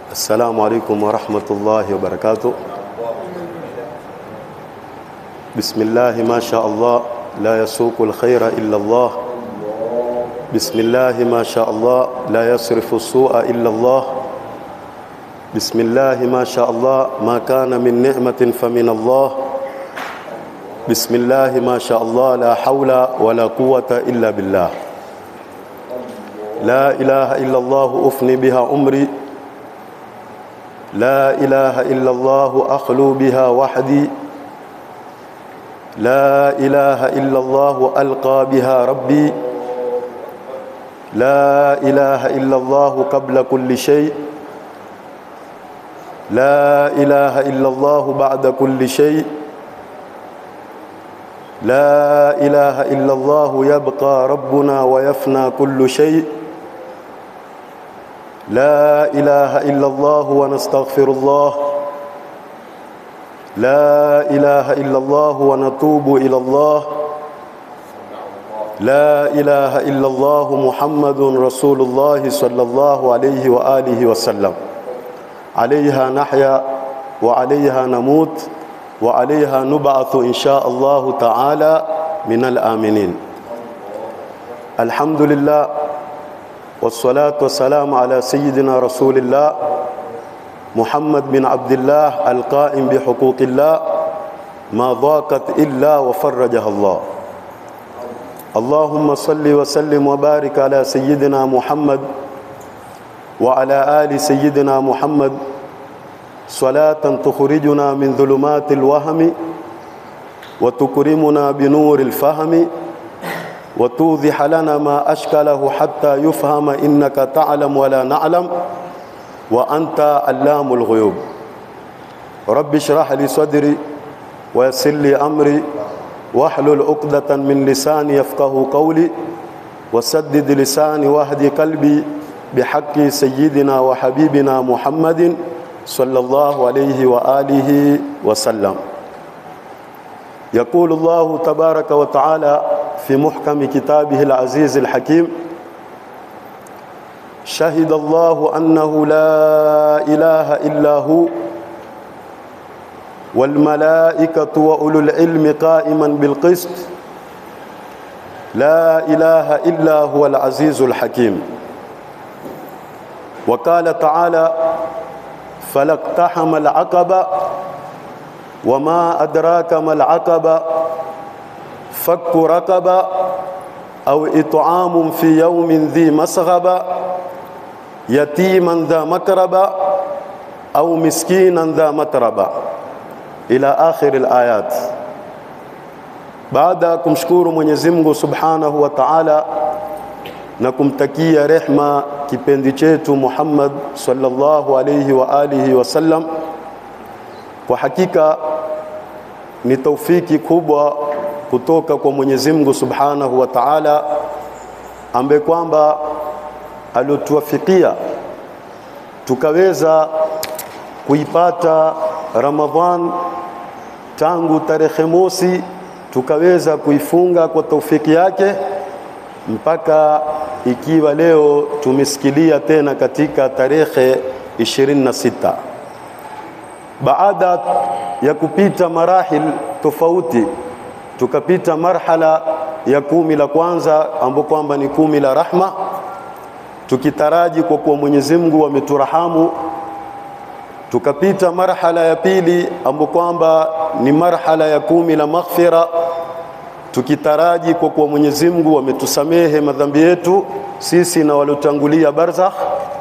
السلام عليكم ورحمة الله وبركاته بسم الله ما شاء الله لا يسوق الخير إلا الله بسم الله ما شاء الله لا يصرف السوء إلا الله بسم الله ما شاء الله ما كان من نعمة فمن الله بسم الله ما شاء الله لا حول ولا قوة إلا بالله لا إله إلا الله أفني بها عمري لا إله إلا الله أخلو بها وحدي لا إله إلا الله ألقى بها ربي لا إله إلا الله قبل كل شيء لا إله إلا الله بعد كل شيء لا إله إلا الله يبقى ربنا ويفنى كل شيء لا إله إلا الله ونستغفر الله لا إله إلا الله ونتوب إلى الله لا إله إلا الله محمد رسول الله صلى الله عليه وآله وسلم عليها نحيا وعليها نموت وعليها نبعث إن شاء الله تعالى من الآمنين الحمد لله والصلاة والسلام على سيدنا رسول الله محمد بن عبد الله القائم بحقوق الله ما ضاقت إلا وفرجها الله اللهم صل وسلم وبارك على سيدنا محمد وعلى آل سيدنا محمد صلاة تخرجنا من ظلمات الوهم وتكرمنا بنور الفهم وتوضح لنا ما أشكله حتى يفهم إنك تعلم ولا نعلم وأنت علام الغيوب رب اشرح لي صدري ويسر لي أمري واحلل عقدة من لساني يفقه قولي وسدد لساني واهدي قلبي بحق سيدنا وحبيبنا محمد صلى الله عليه وآله وسلم يقول الله تبارك وتعالى في محكم كتابه العزيز الحكيم شهد الله أنه لا إله إلا هو والملائكة وأولو العلم قائما بالقسط لا إله إلا هو العزيز الحكيم وقال تعالى فلاقتحم العقبة وما أدراك ما العقبة فك رقبة أو إطعام في يوم ذي مسغبة يتيما ذا مكربة أو مسكينا ذا متربة إلى آخر الآيات baada ya kumshukuru Mwenyezi Mungu Subhanahu wa Ta'ala na kumtakia rehma kipendi chetu Muhammad sallallahu alayhi wa alihi wasallam, kwa hakika ni taufiki kubwa kutoka kwa Mwenyezi Mungu Subhanahu wa Ta'ala ambaye kwamba aliotuwafikia tukaweza kuipata Ramadhan tangu tarehe mosi tukaweza kuifunga kwa taufiki yake mpaka ikiwa leo tumesikilia tena katika tarehe 26 baada ya kupita marahil tofauti tukapita marhala ya kumi la kwanza ambapo kwamba ni kumi la rahma tukitaraji kwa kuwa Mwenyezi Mungu ameturahamu tukapita marhala ya pili ambapo kwamba ni marhala ya kumi la maghfira tukitaraji kwa kuwa Mwenyezi Mungu ametusamehe madhambi yetu sisi na waliotangulia barzakh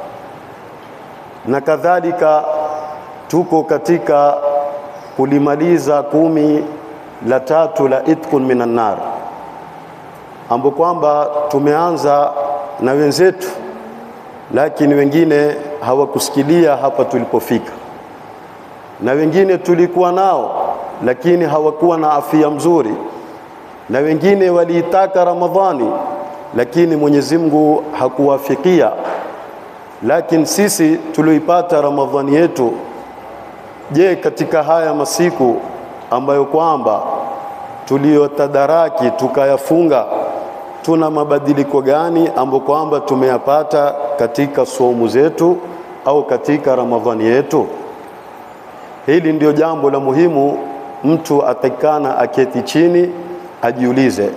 na kadhalika tuko katika kulimaliza kumi la tatu la itkun minan nar ambapo kwamba tumeanza na wenzetu lakini wengine hawakusikilia hapa tulipofika na wengine tulikuwa nao lakini hawakuwa na afya mzuri na wengine waliitaka Ramadhani lakini Mwenyezi Mungu hakuwafikia lakini sisi tulioipata Ramadhani yetu je katika haya masiku ambayo kwamba tuliyotadaraki tukayafunga tuna mabadiliko gani ambayo kwamba tumeyapata katika somu zetu au katika Ramadhani yetu? Hili ndio jambo la muhimu, mtu atakana aketi chini ajiulize.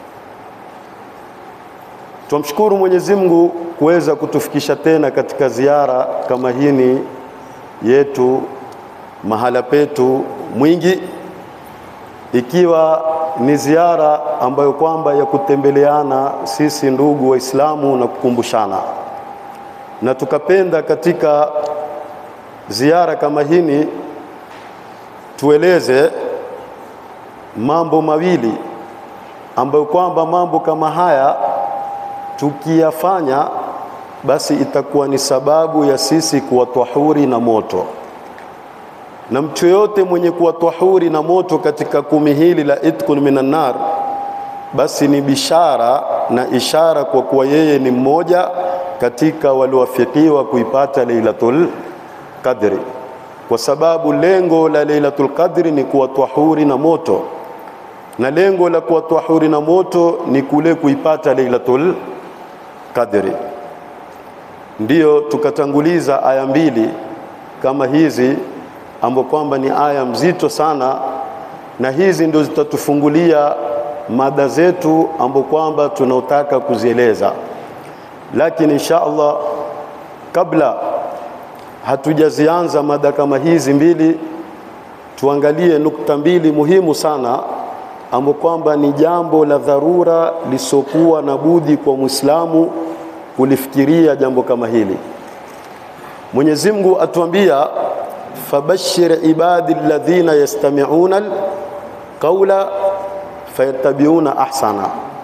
Tumshukuru Mwenyezi Mungu kuweza kutufikisha tena katika ziara kama hini yetu mahala petu Mwingi, ikiwa ni ziara ambayo kwamba ya kutembeleana sisi ndugu Waislamu na kukumbushana, na tukapenda katika ziara kama hini tueleze mambo mawili ambayo kwamba mambo kama haya tukiyafanya basi itakuwa ni sababu ya sisi kuwatwahuri na moto, na mtu yoyote mwenye kuwatwahuri na moto katika kumi hili la itkun minan nar, basi ni bishara na ishara kwa kuwa yeye ni mmoja katika waliowafikiwa kuipata Lailatul Qadri, kwa sababu lengo la Lailatul Qadri ni kuwatwahuri na moto, na lengo la kuwatwahuri na moto ni kule kuipata Lailatul Qadri. Ndiyo tukatanguliza aya mbili kama hizi ambapo kwamba ni aya mzito sana, na hizi ndio zitatufungulia mada zetu ambapo kwamba tunaotaka kuzieleza. Lakini insha Allah, kabla hatujazianza mada kama hizi mbili, tuangalie nukta mbili muhimu sana ambapo kwamba ni jambo la dharura lisokuwa na budi kwa Muislamu kulifikiria jambo kama hili. Mwenyezi Mungu atuambia, fabashir ibadi alladhina yastami'una alqawla fayattabi'una ahsana,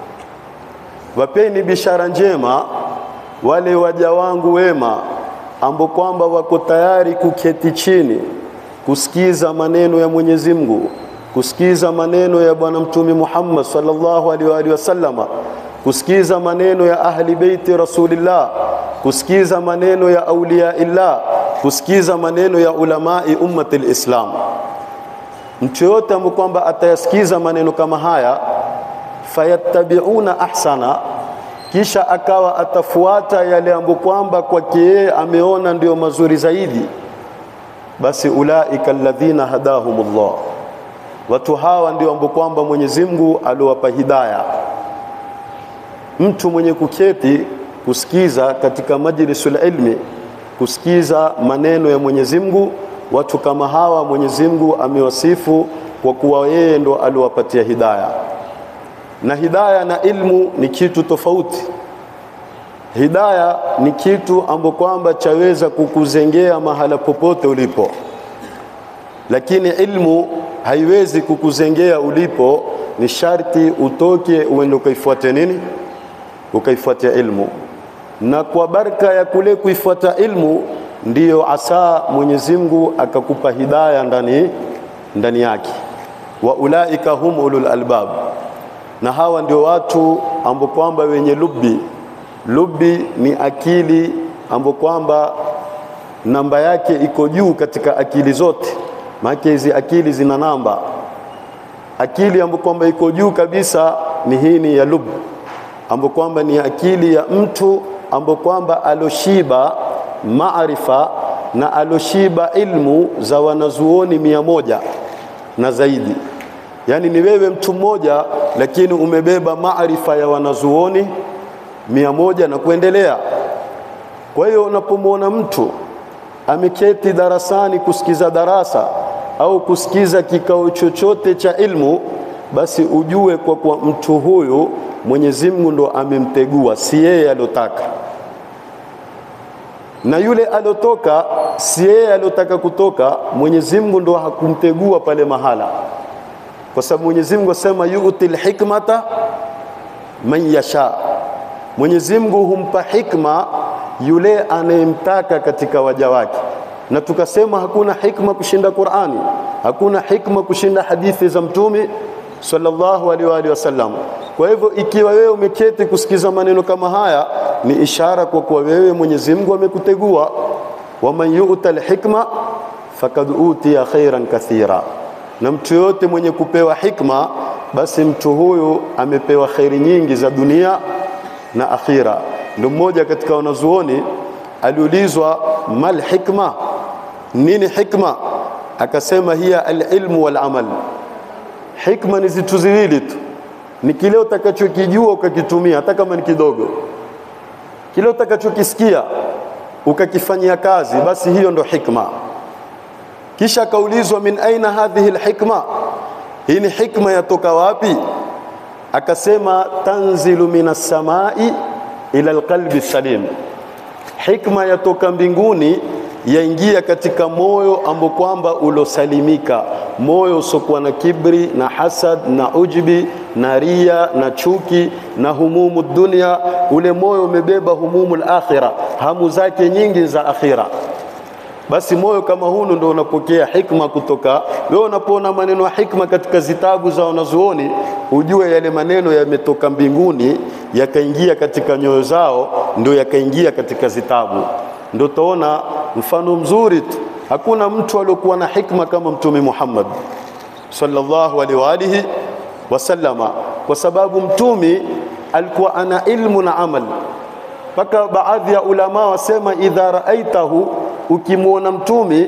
wapeni bishara njema wale waja wangu wema ambao kwamba wako tayari kuketi chini kusikiza maneno ya Mwenyezi Mungu, kusikiza maneno ya Bwana Mtume Muhammad sallallahu alaihi wa sallama kusikiza maneno ya ahli beiti Rasulillah, kusikiza maneno ya auliya illah, kusikiza maneno ya ulamai ummati lislam. Mtu yoyote ambaye kwamba atayasikiza maneno kama haya, fayattabiuna ahsana, kisha akawa atafuata yale ambayo kwamba kwake yeye ameona ndio mazuri zaidi, basi ulaika alladhina hadahumullah, watu hawa ndio ambao kwamba Mwenyezi Mungu aliwapa hidayah mtu mwenye kuketi kusikiza katika majlisul ilmi, kusikiza maneno ya Mwenyezi Mungu, watu kama hawa Mwenyezi Mungu amewasifu kwa kuwa yeye ndo aliwapatia hidaya, na hidaya na ilmu ni kitu tofauti. Hidaya ni kitu ambacho kwamba chaweza kukuzengea mahala popote ulipo, lakini ilmu haiwezi kukuzengea ulipo. Ni sharti utoke uende ukaifuate nini ukaifuatia ilmu, na kwa baraka ya kule kuifuata ilmu ndiyo asa Mwenyezi Mungu akakupa hidaya ndani ndani yake. Wa ulaika hum ulul albab, na hawa ndio watu ambao kwamba wenye lubi. Lubi ni akili ambao kwamba namba yake iko juu katika akili zote, maana hizi akili zina namba. Akili ambayo kwamba iko juu kabisa ni hii ni ya lubi ambapo kwamba ni akili ya mtu ambapo kwamba aloshiba maarifa na aloshiba ilmu za wanazuoni mia moja na zaidi. Yaani ni wewe mtu mmoja, lakini umebeba maarifa ya wanazuoni mia moja na kuendelea. Kwa hiyo unapomwona mtu ameketi darasani kusikiza darasa au kusikiza kikao chochote cha ilmu, basi ujue kwa kuwa mtu huyu Mwenyezi Mungu ndo amemtegua, si yeye alotaka. Na yule alotoka si yeye alotaka kutoka, Mwenyezi Mungu ndo hakumtegua pale mahala, kwa sababu Mwenyezi Mungu asema yu'til hikmata man yasha. Mwenyezi Mungu humpa hikma yule anayemtaka katika waja wake, na tukasema hakuna hikma kushinda Qur'ani, hakuna hikma kushinda hadithi za Mtume sallallahu alaihi wa sallam. Kwa hivyo ikiwa wewe umeketi kusikiza maneno kama haya, ni ishara kwa kuwa wewe Mwenyezi Mungu amekutegua. waman yu'ta alhikma fakad utiya khairan kathira, na mtu yote mwenye kupewa hikma, basi mtu huyu amepewa khairi nyingi za dunia na akhira. Ndio mmoja katika wanazuoni aliulizwa mal hikma, nini hikma? Akasema hiya alilmu wal amal. Hikma ni zitu ziwili tu, ni kile utakachokijua ukakitumia, hata kama ni kidogo, kile utakachokisikia ukakifanyia kazi, basi hiyo ndo hikma. Kisha akaulizwa min aina hadhihi alhikma, hii ni hikma yatoka wapi? Akasema tanzilu minas samai ila alqalbi salim, hikma yatoka mbinguni yaingia katika moyo ambao kwamba ulosalimika, moyo usiokuwa na kibri na hasad na ujbi na ria na chuki na humumu dunia. Ule moyo umebeba humumu akhira, hamu zake nyingi za akhira. Basi moyo kama hunu ndio unapokea hikma kutoka wewe. Unapoona maneno ya hikma katika zitabu za wanazuoni, ujue yale maneno yametoka mbinguni yakaingia katika nyoyo zao, ndio yakaingia katika zitabu. Ndio utaona mfano mzuri tu, hakuna mtu aliyokuwa na hikma kama Mtume Muhammad sallallahu alaihi wa alihi wasallama, kwa sababu mtume alikuwa ana ilmu na amal, mpaka baadhi ya ulama wasema idha raaitahu ukimwona mtume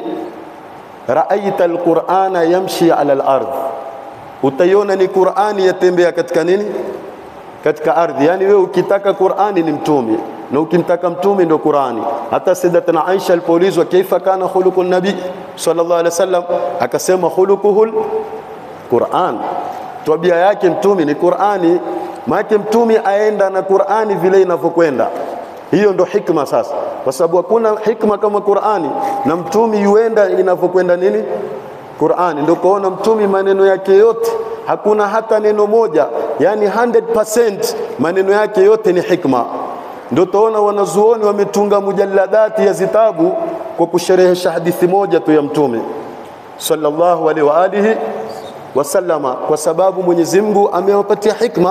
raaita alqur'ana yamshi ala al-ardh, utaiona ni Qur'ani yatembea katika nini? Katika ardhi. Yani wewe ukitaka Qur'ani ni mtume na ukimtaka mtume ndio Qur'ani. Hata Sayyidatuna Aisha alipoulizwa kaifa kana khuluqu nabi sallallahu alaihi wasallam, akasema khuluquhul Qur'an, tabia yake mtume ni Qur'ani. Maana mtume aenda na Qur'ani vile inavyokwenda hiyo ndo hikma sasa, kwa sababu hakuna hikma kama Qur'ani, na mtumi yuenda inavyokwenda nini Qur'ani. Ndio kuona mtumi maneno yake yote hakuna hata neno moja, yani 100% maneno yake yote ni hikma. Ndio tuona wanazuoni wametunga mujalladati ya zitabu kwa kusherehesha hadithi moja tu ya mtume sallallahu alaihi wa alihi wasallama, kwa sababu Mwenyezi Mungu amewapatia hikma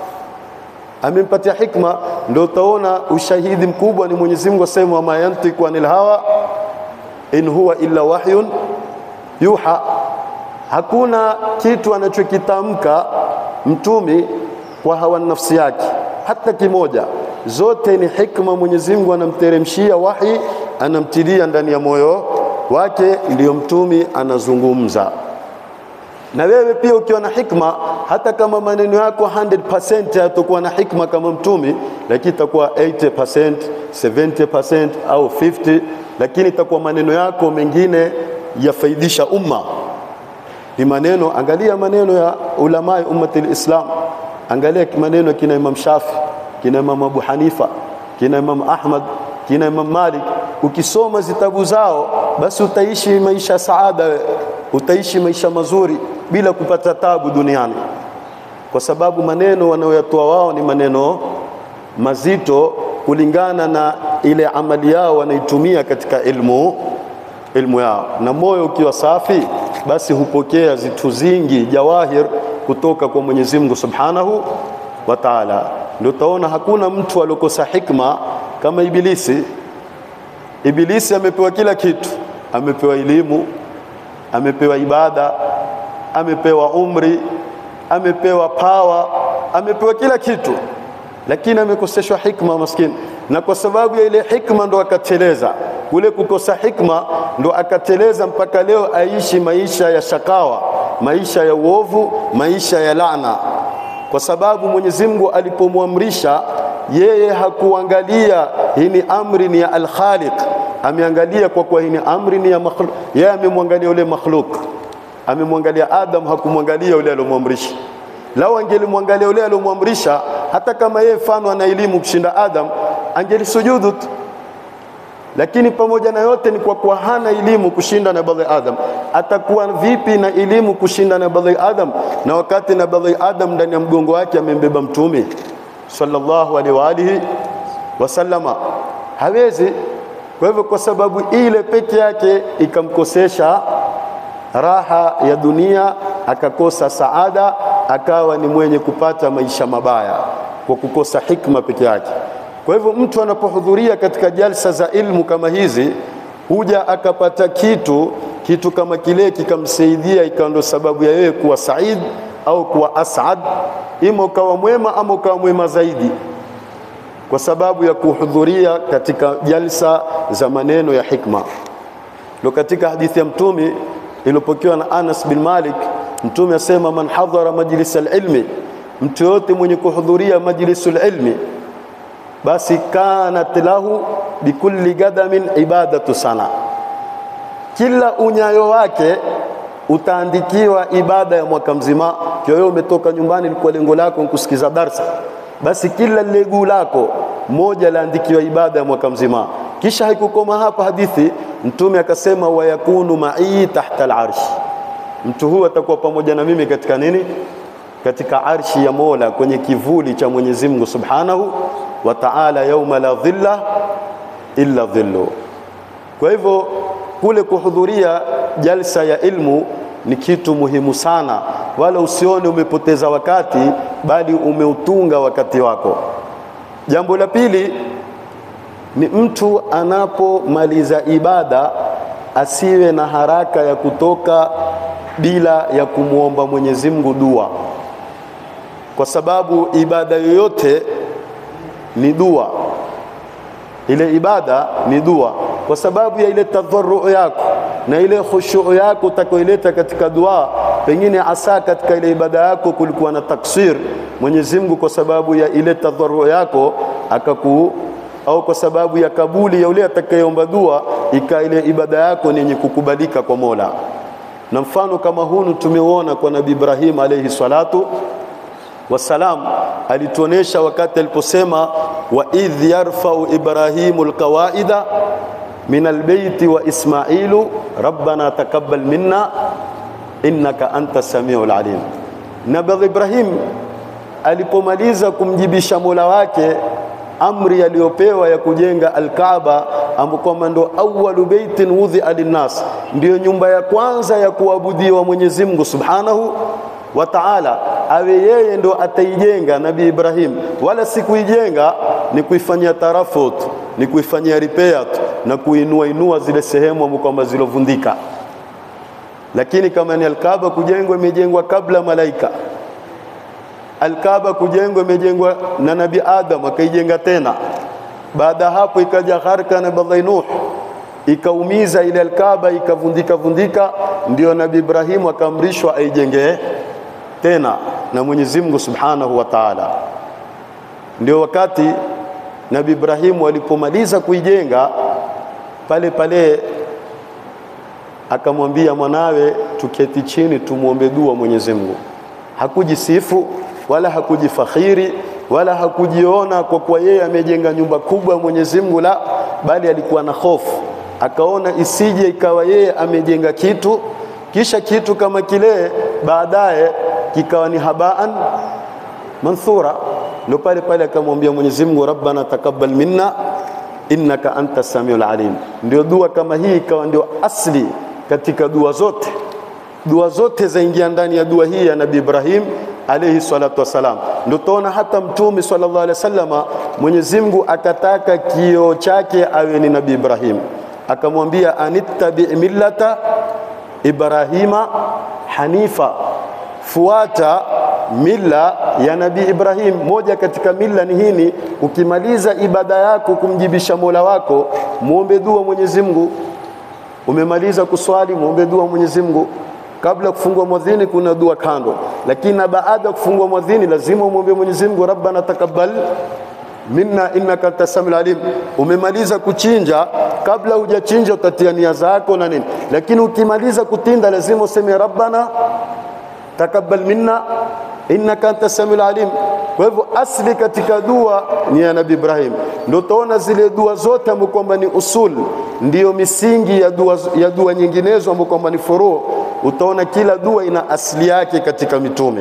amempatia hikma. Ndio utaona ushahidi mkubwa ni Mwenyezi Mungu asema, wama yantiku anil hawa in huwa illa wahyun yuha. Hakuna kitu anachokitamka mtumi kwa hawa nafsi yake hata kimoja, zote ni hikma. Mwenyezi Mungu anamteremshia wahi, anamtilia ndani ya moyo wake, ndiyo mtumi anazungumza na wewe pia ukiwa na hikma, hata kama maneno yako 100% hayatakuwa na hikma kama mtumi, lakini itakuwa 80%, 70% au 50, lakini itakuwa maneno yako mengine yafaidisha umma. Ni maneno, angalia maneno ya ulamai ummati lislam, angalia maneno kina Imam Shafi, kina Imam Abu Hanifa, kina Imam Ahmad, kina Imam Malik. Ukisoma zitabu zao, basi utaishi maisha ya saada, utaishi maisha mazuri bila kupata tabu duniani, kwa sababu maneno wanayoyatoa wao ni maneno mazito kulingana na ile amali yao wanaitumia katika ilmu, ilmu yao. Na moyo ukiwa safi, basi hupokea zitu zingi jawahir kutoka kwa Mwenyezi Mungu Subhanahu wa Ta'ala. Ndio utaona hakuna mtu aliokosa hikma kama Ibilisi. Ibilisi amepewa kila kitu, amepewa elimu, amepewa ibada amepewa umri, amepewa pawa, amepewa kila kitu, lakini amekoseshwa hikma maskini. Na kwa sababu ya ile hikma ndo akateleza. Kule kukosa hikma ndo akateleza mpaka leo aishi maisha ya shakawa, maisha ya uovu, maisha ya laana, kwa sababu Mwenyezi Mungu alipomwamrisha yeye hakuangalia hii ni amri ni ya al-Khaliq, ameangalia kwa kuwa hii ni amri ni ya makhluq. Yeye amemwangalia yule makhluk amemwangalia Adam, hakumwangalia yule aliyomwamrisha. Lau angelimwangalia yule aliyomwamrisha, hata kama yeye mfano ana elimu kushinda Adam, angelisujudu tu. Lakini pamoja na yote ni kwa kuwa hana elimu kushinda Nabii Adam. Atakuwa vipi na elimu kushinda Nabii Adam, na wakati Nabii Adam ndani ya mgongo wake amembeba Mtume sallallahu alaihi wa alihi wasallama? Hawezi. Kwa hivyo, kwa sababu ile peke yake ikamkosesha raha ya dunia, akakosa saada, akawa ni mwenye kupata maisha mabaya kwa kukosa hikma peke yake. Kwa hivyo mtu anapohudhuria katika jalsa za ilmu kama hizi, huja akapata kitu kitu kama kile kikamsaidia, ikawa ndo sababu ya yeye kuwa said au kuwa asad, ima ukawa mwema ama ukawa mwema zaidi. kwa sababu ya kuhudhuria katika jalsa za maneno ya hikma. Ndio katika hadithi ya Mtume iliyopokewa na Anas bin Malik, Mtume asema man hadhara majlis alilmi, mtu yote mwenye kuhudhuria majlisul ilmi, basi kanat lahu bikulli gadamin ibadatu sana, kila unyayo wake utaandikiwa ibada ya mwaka mzima. Kwa hiyo umetoka nyumbani, ilikuwa lengo lako kusikiza darsa, basi kila legu lako moja laandikiwa ibada ya mwaka mzima. Kisha haikukoma hapa hadithi, Mtume akasema wayakunu ma'i tahta al-arsh, mtu huyu atakuwa pamoja na mimi katika nini? Katika arshi ya Mola, kwenye kivuli cha Mwenyezi Mungu Subhanahu wa Ta'ala, yauma la dhilla illa dhillu. Kwa hivyo kule kuhudhuria jalsa ya ilmu ni kitu muhimu sana, wala usione umepoteza wakati, bali umeutunga wakati wako. Jambo la pili ni mtu anapomaliza ibada asiwe na haraka ya kutoka bila ya kumwomba Mwenyezi Mungu dua, kwa sababu ibada yoyote ni dua. Ile ibada ni dua kwa sababu ya ile tadharru yako na ile khushu yako utakayoileta katika dua. Pengine asa katika ile ibada yako kulikuwa na taksir, Mwenyezi Mungu kwa sababu ya ile tadharru yako akaku au kwa sababu ya kabuli ya yule atakayeomba dua, ika ile ibada yako ni yenye kukubalika kwa Mola. Na mfano kama hunu tumeuona kwa Nabii Ibrahim alayhi salatu wasalam, alituonesha wakati aliposema wa idh yarfau Ibrahimu alqawaida min albeiti wa Ismailu rabbana taqabbal minna innaka anta samiul alim. Nabii Ibrahim alipomaliza kumjibisha Mola wake amri aliyopewa ya kujenga Alkaaba, ambapo kwamba ndo awwalu baitin wudhia linnas, ndiyo nyumba ya kwanza ya kuabudiwa Mwenyezi Mungu Subhanahu wa Ta'ala, awe yeye ndo ataijenga Nabii Ibrahim, wala si kuijenga ni kuifanyia tarafut, ni kuifanyia repair na kuinua inua zile sehemu ambapo kwamba zilovundika. Lakini kama ni Alkaaba kujengwa, imejengwa kabla malaika Alkaaba kujengwa imejengwa na Nabi Adam akaijenga tena. Baada hapo ikaja gharka na Nabii Nuh ikaumiza ile Alkaaba ikavundika vundika, ndio Nabi Ibrahimu akaamrishwa aijenge tena na Mwenyezi Mungu Subhanahu wa Ta'ala. Ndio wakati Nabi Ibrahimu alipomaliza kuijenga pale pale akamwambia mwanawe, tuketi chini tumwombe dua Mwenyezi Mungu. Hakujisifu wala hakujifakhiri wala hakujiona kwa kuwa yeye amejenga nyumba kubwa ya Mwenyezi Mungu, la bali alikuwa na hofu, akaona isije ikawa yeye amejenga kitu kisha kitu kama kile baadaye kikawa ni habaan manthura. Ndio pale pale akamwambia Mwenyezi Mungu, rabbana taqabbal minna innaka anta samiul alim. Ndio dua kama hii ikawa ndio asli katika dua zote, dua zote zaingia ndani ya dua hii ya Nabii Ibrahim alayhi salatu wassalam. Ndio tuona hata Mtume sallallahu alaihi wasallama, Mwenyezi Mungu akataka kio chake awe ni Nabii Ibrahim, akamwambia anittabi millata Ibrahima hanifa, fuata mila ya Nabii Ibrahim. Moja katika mila ni hini, ukimaliza ibada yako kumjibisha Mola wako, muombe dua Mwenyezi Mungu. Umemaliza kuswali, muombe dua Mwenyezi Mungu. Kabla kufungua mwadhini kuna dua kando, lakini na baada ya kufungua mwadhini lazima umwombe Mwenyezi Mungu, rabbana takabbal minna innaka antas samiul alim. Umemaliza kuchinja, kabla hujachinja utatia nia zako na nini, lakini ukimaliza kutinda lazima useme rabbana takabbal minna innaka antas samiul alim. Kwa hivyo asli katika dua ni ya Nabii Ibrahim. Ndio utaona zile dua zote ambapo kwamba ni usul, ndiyo misingi ya dua, ya dua nyinginezo ambapo kwamba ni furu. Utaona kila dua ina asili yake katika mitume,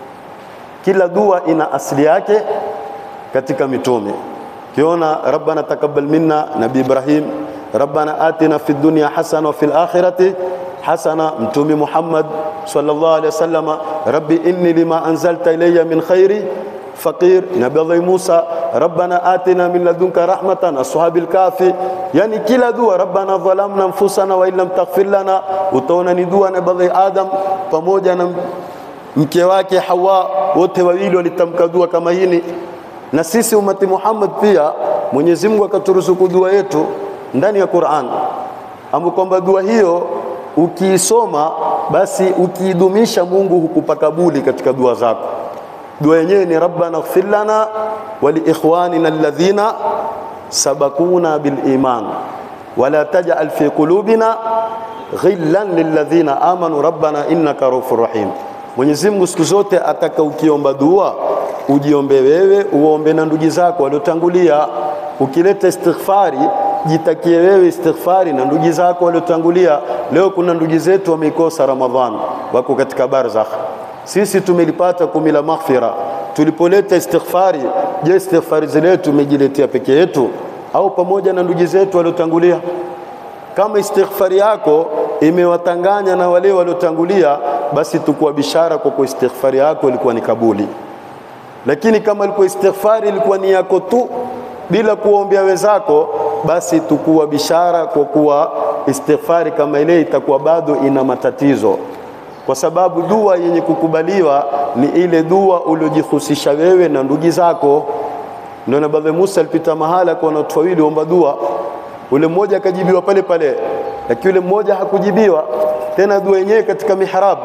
kila dua ina asili yake katika mitume. Kiona rabbana takabbal minna Nabii Ibrahim, rabbana atina fid dunya hasana wa fil akhirati hasana, mtume Muhammad sallallahu alaihi wasallam, rabbi inni lima anzalta ilayya min khairi faqir. Nabii Musa, rabbana atina min ladunka rahmatan, ashabil kafi. Yani kila dua rabbana dhalamna anfusana wa illam taghfir lana, utaona ni dua Nabii Adam pamoja na mke wake Hawa, wote wawili walitamka dua kama hili na sisi umati Muhammad pia Mwenyezi Mungu akaturuzuku dua yetu ndani ya Qur'an, ambapo kwamba dua hiyo ukiisoma basi ukiidumisha Mungu hukupa kabuli katika dua zako. Dua yenyewe ni rabbana ighfir lana wa li ikhwanina alladhina sabakuna bil iman wala taj'al fi qulubina ghillan lilladhina amanu rabbana innaka raufur rahim. Mwenyezi Mungu siku zote ataka ukiomba dua ujiombe wewe, uombe na ndugu zako waliotangulia. Ukileta istighfari, jitakie wewe istighfari na ndugu zako waliotangulia. Leo kuna ndugu zetu wameikosa Ramadhan, wako katika barzakh. Sisi tumelipata kumi la maghfira. Tulipoleta istighfari, je, istighfari zile tumejiletea peke yetu au pamoja na ndugu zetu waliotangulia? Kama istighfari yako imewatanganya na wale waliotangulia, basi tukua bishara kwa kuwa istighfari yako ilikuwa ni kabuli. Lakini kama ilikuwa istighfari ilikuwa ni yako tu bila kuombea wenzako, basi tukuwa bishara kwa kuwa istighfari kama ile itakuwa bado ina matatizo, kwa sababu dua yenye kukubaliwa ni ile dua uliojihusisha wewe na ndugu zako. Ndio Nabii Musa alipita mahala kwa watu wawili omba dua, ule mmoja akajibiwa pale pale, lakini ule mmoja hakujibiwa tena. Dua yenyewe katika mihrab,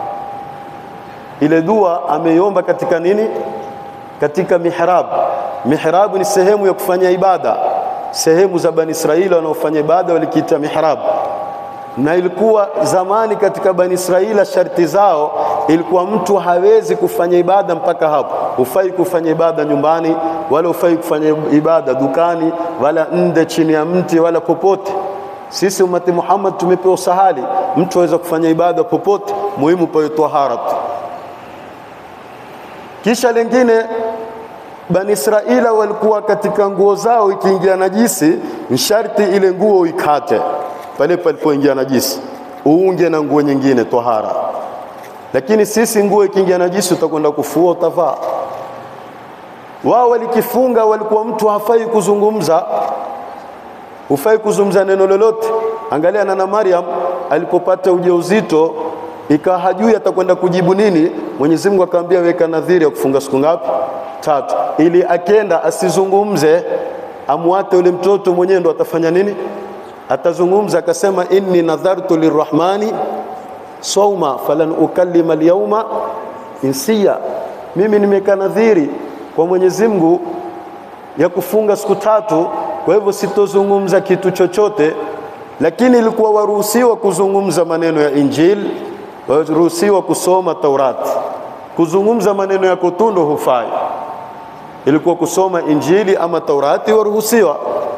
ile dua ameiomba katika nini? Katika mihrab. Mihrab ni sehemu ya kufanya ibada, sehemu za Bani Israili wanaofanya ibada walikiita mihrab na ilikuwa zamani katika Bani Israila sharti zao ilikuwa mtu hawezi kufanya ibada mpaka hapo. Hufai kufanya ibada nyumbani, wala hufai kufanya ibada dukani, wala nde chini ya mti, wala popote. Sisi umati Muhammad tumepewa sahali, mtu aweza kufanya ibada popote, muhimu pawe tahara tu. Kisha lingine Bani Israila walikuwa katika nguo zao ikiingia najisi, ni sharti ile nguo uikate pale palipoingia najisi uunge na nguo nyingine tohara. Lakini sisi nguo ikiingia najisi utakwenda kufua, utavaa. Wao walikifunga, walikuwa mtu hafai kuzungumza, hufai kuzungumza neno lolote. Angalia Nana Maryam alipopata ujauzito, ikawa hajui atakwenda kujibu nini. Mwenyezi Mungu akamwambia, weka nadhiri ya kufunga siku ngapi? Tatu, ili akenda asizungumze, amwate ule mtoto mwenyewe, ndo atafanya nini? atazungumza akasema, inni nadhartu lirrahmani sauma falan ukallima alyawma insiya, mimi nimeka nadhiri kwa Mwenyezi Mungu ya kufunga siku tatu, kwa hivyo sitozungumza kitu chochote. Lakini ilikuwa waruhusiwa kuzungumza maneno ya Injili, waruhusiwa kusoma Taurati. Kuzungumza maneno ya kutundo hufai, ilikuwa kusoma Injili ama Taurati waruhusiwa.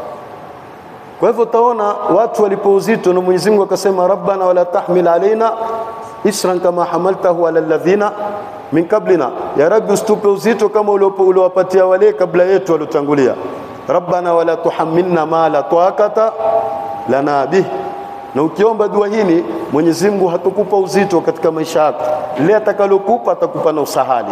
Kwa hivyo utaona watu walipo uzito na Mwenyezi Mungu akasema, rabbana wala tahmil alaina isran kama hamaltahu ala alladhina min qablina, ya Rabbi usitupe uzito kama uliowapatia wale kabla yetu waliotangulia. Rabbana wala tuhammilna ma la taqata lana bih. Na ukiomba dua hili Mwenyezi Mungu hatukupa uzito katika maisha yako, lile atakalokupa atakupa na usahali,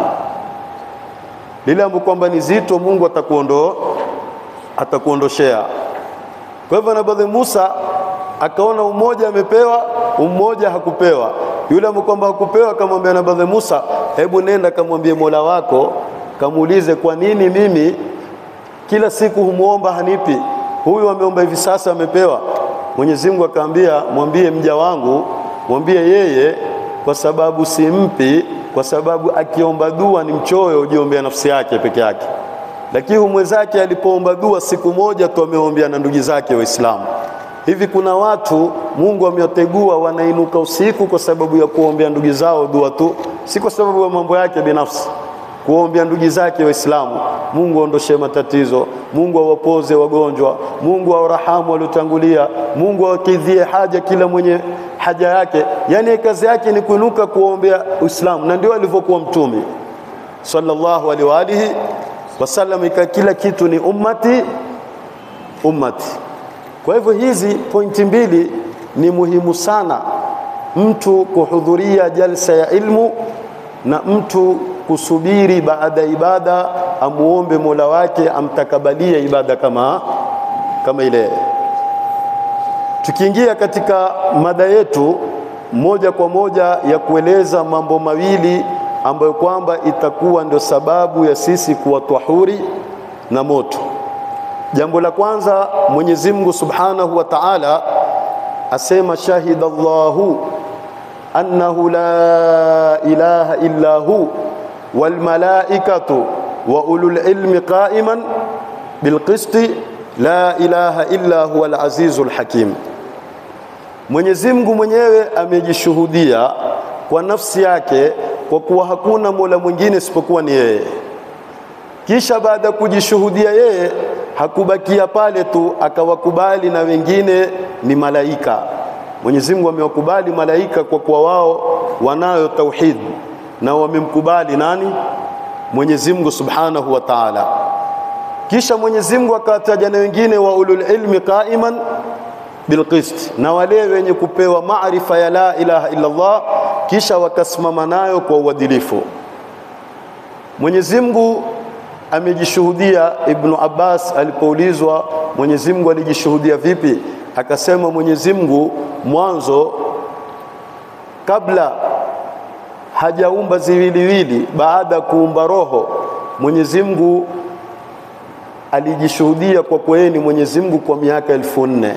lile ambalo kwamba ni zito Mungu atakuondoa atakuondoshea. Kwa hivyo Nabii Musa akaona umoja amepewa, umoja hakupewa. Yule kwamba hakupewa akamwambia Nabii Musa, hebu nenda kamwambie Mola wako, kamuulize kwa nini mimi kila siku humuomba hanipi, huyu ameomba hivi sasa amepewa. Mwenyezi Mungu akaambia, mwambie mja wangu, mwambie yeye, kwa sababu simpi, kwa sababu akiomba dua ni mchoyo, ujiombea nafsi yake peke yake lakini mwenzake alipoomba dua siku moja tu ameombea na ndugu zake Waislamu. Hivi kuna watu Mungu amewategua wanainuka usiku kwa sababu ya kuombea ndugu zao dua tu, si kwa sababu ya mambo yake binafsi, kuombea ndugu zake Waislamu. Mungu aondoshe matatizo, Mungu awapoze wagonjwa, Mungu awarahamu waliotangulia, Mungu awakidhie haja kila mwenye haja yake. Yani kazi yake ni kuinuka kuombea Uislamu, na ndio alivyokuwa Mtume sallallahu alaihi wa alihi wasallam ika kila kitu ni ummati ummati. Kwa hivyo hizi pointi mbili ni muhimu sana, mtu kuhudhuria jalsa ya ilmu na mtu kusubiri baada ya ibada amuombe Mola wake amtakabalie ibada kama, kama ile. Tukiingia katika mada yetu moja kwa moja ya kueleza mambo mawili ambayo kwamba itakuwa ndio sababu ya sisi kuwa tahuri na moto. Jambo la kwanza, Mwenyezi Mungu Subhanahu wa Ta'ala asema shahida Allahu annahu la ilaha illa hu wal malaikatu wa ulul ilmi qa'iman bil qisti la ilaha illa huwa al azizul hakim. Mwenyezi Mungu mwenyewe amejishuhudia kwa nafsi yake kwa kuwa hakuna mola mwingine isipokuwa ni yeye. Kisha baada ya kujishuhudia yeye hakubakia pale tu, akawakubali na wengine ni malaika. Mwenyezi Mungu amewakubali malaika kwa kuwa wao wanayo tauhid na wamemkubali nani? Mwenyezi Mungu Subhanahu wa Ta'ala. Kisha Mwenyezi Mungu akawataja na wengine wa ulul ilmi qaiman bilqist, na wale wenye kupewa maarifa ya la ilaha illa Allah, kisha wakasimama nayo kwa uadilifu. Mwenyezi Mungu amejishuhudia. Ibnu Abbas alipoulizwa Mwenyezi Mungu alijishuhudia vipi, akasema Mwenyezi Mungu mwanzo kabla hajaumba ziwiliwili, baada ya kuumba roho, Mwenyezi Mungu alijishuhudia kwa kweli Mwenyezi Mungu kwa miaka elfu nne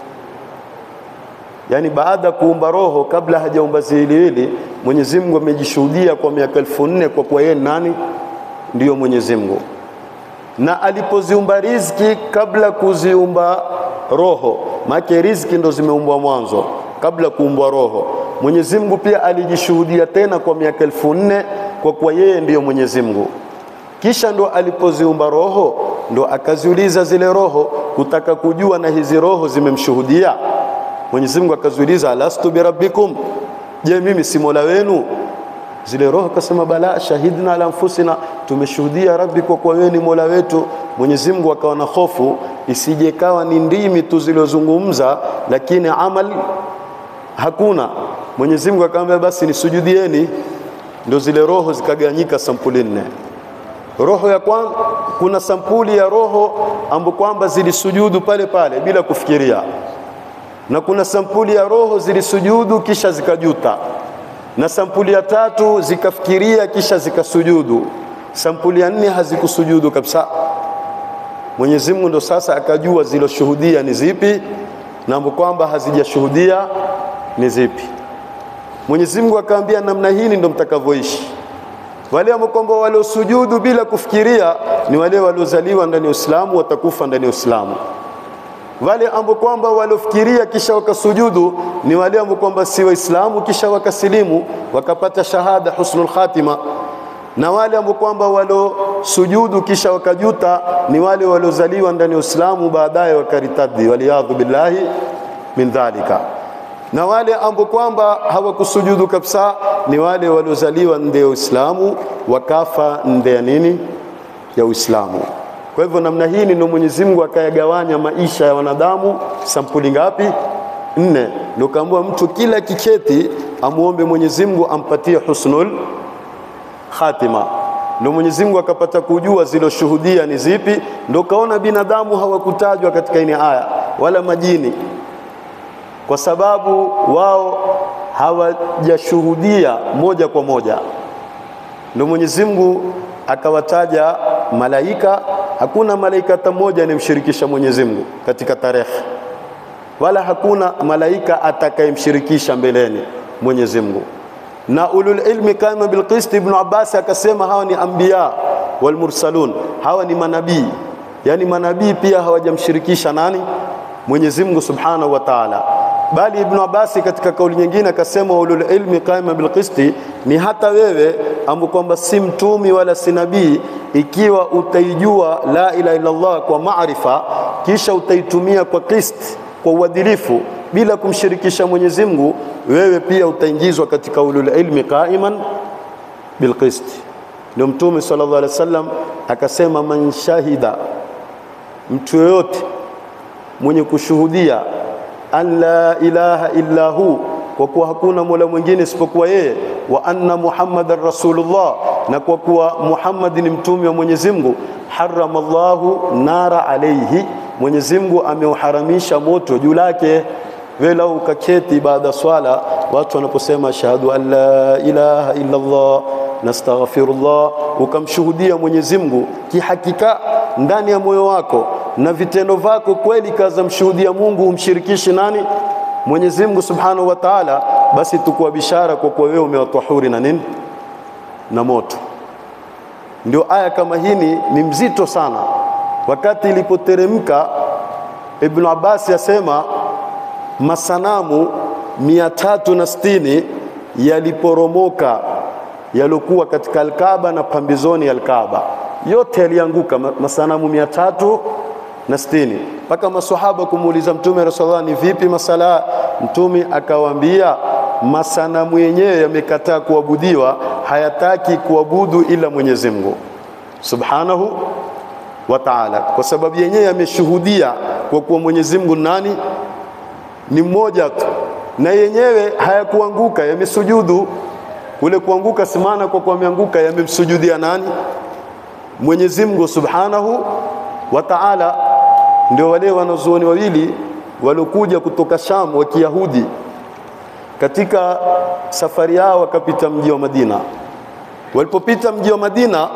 yaani baada ya kuumba roho, kabla hajaumba ziwiliwili, Mwenyezi Mungu amejishuhudia kwa miaka elfu nne kwa kuwa yeye nani? Ndiyo Mwenyezi Mungu. Na alipoziumba riziki kabla kuziumba roho, maana riziki ndo zimeumbwa mwanzo kabla kuumbwa roho. Mwenyezi Mungu pia alijishuhudia tena kwa miaka elfu nne kwa kuwa yeye ndiyo Mwenyezi Mungu. Kisha ndo alipoziumba roho, ndo akaziuliza zile roho kutaka kujua na hizi roho zimemshuhudia Mwenyezi Mungu. Akaziuliza, alastu birabbikum, je, mimi si mola wenu? Zile roho akasema, bala shahidna ala anfusina, tumeshuhudia Rabbi, kwa kuwa wewe ni mola wetu. Mwenyezi Mungu akawa na hofu isije kawa ni ndimi tu zilizozungumza, lakini amal hakuna. Mwenyezi Mungu akamwambia, basi nisujudieni. Ndio zile roho zikaganyika sampuli nne. Roho ya kwanza, kuna sampuli ya roho ambapo kwamba zilisujudu pale pale bila kufikiria, na kuna sampuli ya roho zilisujudu kisha zikajuta, na sampuli ya tatu zikafikiria kisha zikasujudu, sampuli ya nne hazikusujudu kabisa. Mwenyezi Mungu ndo sasa akajua ziloshuhudia ni zipi na ambapo kwamba hazijashuhudia ni zipi. Mwenyezi Mungu akaambia, namna hii ndo mtakavyoishi. Wale ambao kwamba waliosujudu bila kufikiria ni wale waliozaliwa ndani ya Uislamu, watakufa ndani ya Uislamu. Wale ambao kwamba waliofikiria kisha wakasujudu ni wale ambao kwamba si Waislamu kisha wakasilimu wakapata shahada husnul khatima, na wale ambao kwamba waliosujudu kisha wakajuta ni wale waliozaliwa ndani ya Uislamu baadaye wakaritadi, waliyadhu billahi min dhalika na wale ambao kwamba hawakusujudu kabisa ni wale waliozaliwa nde ya Uislamu wakafa nde ya nini ya Uislamu. Kwa hivyo namna hii ndio Mwenyezi Mungu akayagawanya maisha ya wanadamu sampuli ngapi? Nne. Ndio kaambiwa mtu kila kiketi amuombe Mwenyezi Mungu ampatie husnul khatima. Ndio Mwenyezi Mungu akapata kujua ziloshuhudia ni zipi. Ndio kaona binadamu hawakutajwa katika ini aya wala majini kwa sababu wao hawajashuhudia moja kwa moja. Ndio Mwenyezi Mungu akawataja malaika. Hakuna malaika hata mmoja anayemshirikisha Mwenyezi Mungu katika tarehe, wala hakuna malaika atakayemshirikisha mbeleni Mwenyezi Mungu. Na ulul ilmi kama bilqist, Ibn Abbas akasema hawa ni anbiya wal mursalun, hawa ni manabii, yani manabii pia hawajamshirikisha nani? Mwenyezi Mungu Subhanahu wa Ta'ala bali Ibn Abbas katika kauli nyingine akasema ulul ilmi qaima bil qisti, ni hata wewe ambapo kwamba si mtumi wala si nabii, ikiwa utaijua la ilaha illa Allah kwa maarifa, kisha utaitumia kwa qist, kwa uadilifu bila kumshirikisha Mwenyezi Mungu, wewe pia utaingizwa katika ulul ilmi qaiman bil qist. Ndio Mtume sallallahu alaihi wasallam akasema, man shahida, mtu yoyote mwenye kushuhudia an la ilaha illa hu, kwa kuwa hakuna mola mwingine isipokuwa yeye, wa anna muhammadan rasulullah, na kwa kuwa Muhammad ni mtume wa Mwenyezi Mungu, harama Allahu nara alaihi, Mwenyezi Mungu ameuharamisha moto juu lake. Wewe lau ukaketi baada swala, watu wanaposema ashhadu an la ilaha illa Allah nastaghfirullah, ukamshuhudia Mwenyezi Mungu kihakika ndani ya moyo wako na vitendo vyako kweli kaza mshuhudia Mungu, umshirikishi nani? Mwenyezi Mungu Subhanahu wa Ta'ala, basi tukua bishara kwa kuwa wewe umewatahuri na nini na moto. Ndio aya kama hini ni mzito sana. Wakati ilipoteremka, Ibn Abbas yasema masanamu mia tatu na sitini yaliporomoka yaliokuwa katika Alkaaba na pambizoni ya Alkaaba, yote yalianguka, masanamu mia tatu na sitini mpaka maswahaba kumuuliza Mtume Rasulullah, ni vipi masala? Mtume akawaambia masanamu yenyewe yamekataa kuabudiwa, hayataki kuabudu ila Mwenyezi Mungu Subhanahu wa Ta'ala, kwa sababu yenyewe yameshuhudia kwa kuwa Mwenyezi Mungu nani ni mmoja tu, na yenyewe hayakuanguka, yamesujudu. Kule kuanguka simana kwa kuwa yameanguka, yamemsujudia nani? Mwenyezi Mungu Subhanahu wa Ta'ala. Ndio wale wanazuoni wawili waliokuja kutoka Sham wa Kiyahudi katika safari yao wakapita mji wa Madina. Walipopita mji wa Madina,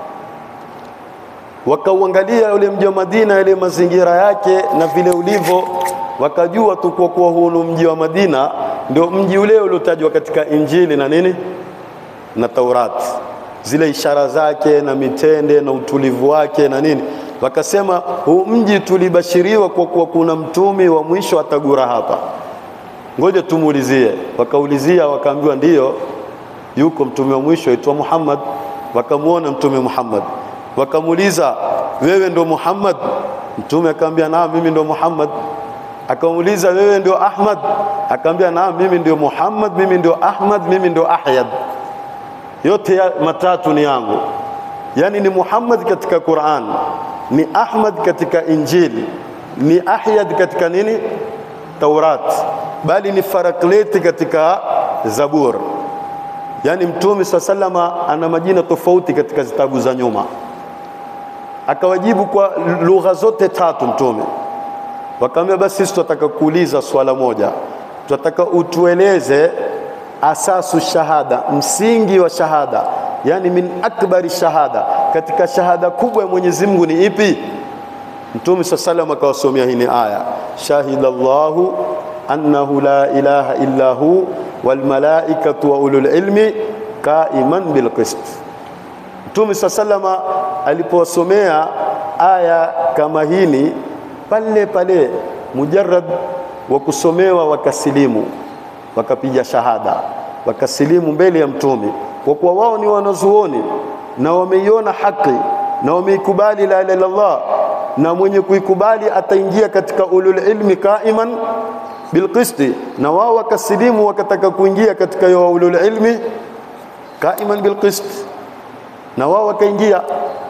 wakauangalia ule mji wa Madina, yale mazingira yake na vile ulivyo, wakajua tu kwa kuwa huu ni mji wa Madina, ndio mji ule uliotajwa katika Injili na nini na Taurati, zile ishara zake na mitende na utulivu wake na nini wakasema huu mji tulibashiriwa kwa kuwa kuna mtumi wa mwisho atagura hapa, ngoja tumuulizie. Wakaulizia wakaambiwa ndiyo, yuko mtume wa mwisho aitwa Muhammad. Wakamwona mtume Muhammad, wakamuuliza wewe ndo Muhammad? Mtume akaambia naam, mimi ndo Muhammad. Akamuuliza wewe ndio Ahmad? Akaambia naam, mimi ndio Muhammad, mimi ndio Ahmad, mimi ndio Ahyad, yote ya matatu ni yangu. Yani ni Muhammad katika Qur'an ni Ahmad katika Injili, ni Ahyad katika nini Taurat, bali ni Farakleti katika Zabur. Yaani Mtume saa salama ana majina tofauti katika zitabu za nyuma. Akawajibu kwa lugha zote tatu Mtume. Wakaambia basi sisi tunataka kuuliza swala moja, tunataka utueleze asasu shahada, msingi wa shahada yani min akbari shahada, katika shahada kubwa ya Mwenyezi Mungu ni ipi? Mtume sa salam akawasomea hii ni aya, shahida Allahu annahu la ilaha illa hu wal malaikatu wa ulul ilmi qaiman bil qist. Mtume sa salama alipowasomea aya kama hini, pale pale mujarrad wa kusomewa wakasilimu, wakapiga shahada, wakasilimu mbele ya Mtume kwa kuwa wao ni wanazuoni na wameiona haki na wameikubali la ilaha illallah, na mwenye kuikubali ataingia katika ulul ilmi qaiman bilqisti, na wao wakasilimu wakataka kuingia katika yo ulul ilmi qaiman bilqist, na wao wakaingia.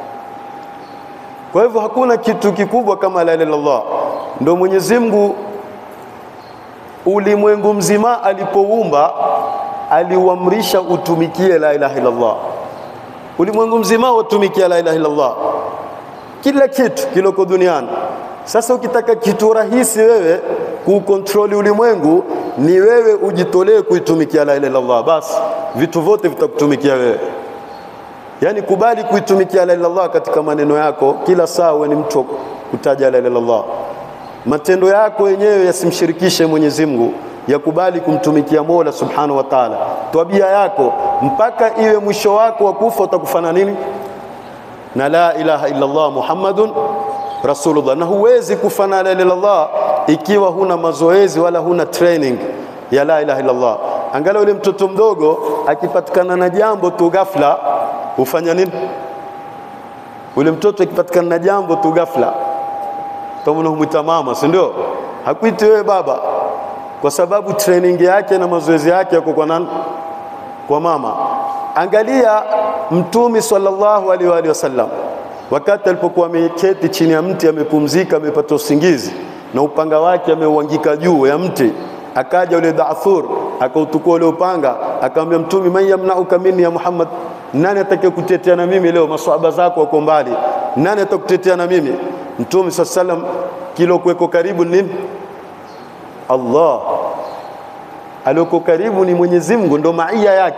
Kwa hivyo hakuna kitu kikubwa kama la ilaha illallah. Ndio Mwenyezi Mungu ulimwengu mzima alipoumba aliuamrisha utumikie la ilaha illallah. Ulimwengu mzima watumikia la ilaha illallah, kila kitu kiloko duniani. Sasa ukitaka kitu rahisi wewe kuukontroli ulimwengu, ni wewe ujitolee kuitumikia la ilaha illallah, basi vitu vyote vitakutumikia wewe. Yaani kubali kuitumikia la ilaha illallah katika maneno yako, kila saa uwe ni mtu kutaja la ilaha illallah. Matendo yako yenyewe yasimshirikishe Mwenyezi Mungu yakubali kumtumikia Mola Subhanahu wa Ta'ala. Tabia yako mpaka iwe mwisho wako wa kufa utakufana nini? Na la ilaha illa Allah Muhammadun Rasulullah. Na huwezi kufana la ilaha illa Allah ikiwa huna mazoezi wala huna training ya la ilaha illa Allah. Angalia yule mtoto mdogo akipatikana na jambo tu ghafla hufanya nini? Ule mtoto akipatikana na jambo tu ghafla, kama unamwita mama, si ndio? Hakuiti wewe baba kwa sababu training yake na mazoezi yake yako kwa nani? Kwa mama. Angalia Mtume sallallahu alaihi wa alihi wasallam wakati alipokuwa ameketi chini ya mti amepumzika, amepata usingizi na upanga wake ameuangika juu ya mti, akaja ule Da'thur akautukua ule upanga, akamwambia Mtume, man yamnauka minni ya Muhammad, nani atakaye kutetea na mimi leo? Maswahaba zako wako mbali, nani atakutetea na mimi? Mtume sallallahu alaihi wasallam kilo kuweko karibu nini? Allah alioko karibu ni Mwenyezi Mungu, ndo maia yake.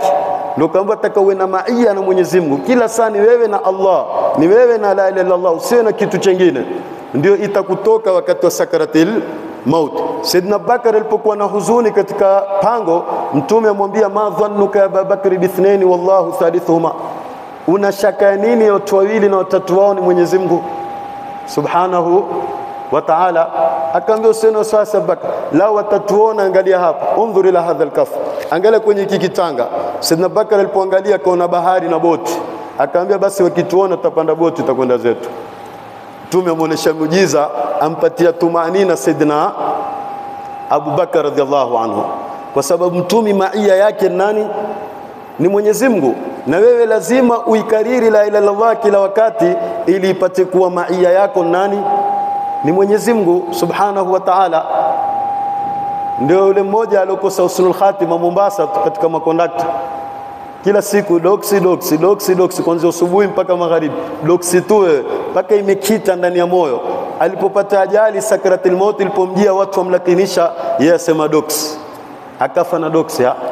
ndio kwamba taka uwe na maia na Mwenyezi Mungu kila saa, ni wewe na Allah, ni wewe na la ilaha illallah, usiwe na kitu chengine, ndio itakutoka wakati wa sakaratil maut. Saidina Bakar alipokuwa na huzuni katika pango, Mtume amwambia ma dhannuka ya Abubakari bithnaini wallahu thalithuhuma, una shaka ya nini ya watu wawili na watatu wao ni Mwenyezi Mungu subhanahu wa ta'ala. Akaambia usiwe na wasiwasi Abubakar, lao watatuona, angalia hapa, undhur ila hadha alkaf, angalia kwenye hiki kitanga. Saidina Bakar alipoangalia akaona bahari na boti, akaambia basi wakituona tutapanda boti tutakwenda zetu. Mtume amuonesha muujiza, ampatia tumanina Saidina Abu Bakar radhiallahu anhu, kwa sababu mtumi maia yake nani? Ni Mwenyezi Mungu, na wewe lazima uikariri la ilaha illallah kila wakati, ili ipate kuwa maia yako nani? Ni Mwenyezi Mungu subhanahu wa ta'ala. Ndio yule mmoja aliokosa husnul khatima Mombasa katika makondakta kila siku doksi doksi doksi doksi kuanzia asubuhi mpaka magharibi, doksi tu wewe, mpaka imekita ndani ya moyo. Alipopata ajali sakaratil maut ilipomjia, watu wamlakinisha, yeye asema doksi, akafa na doksi ha?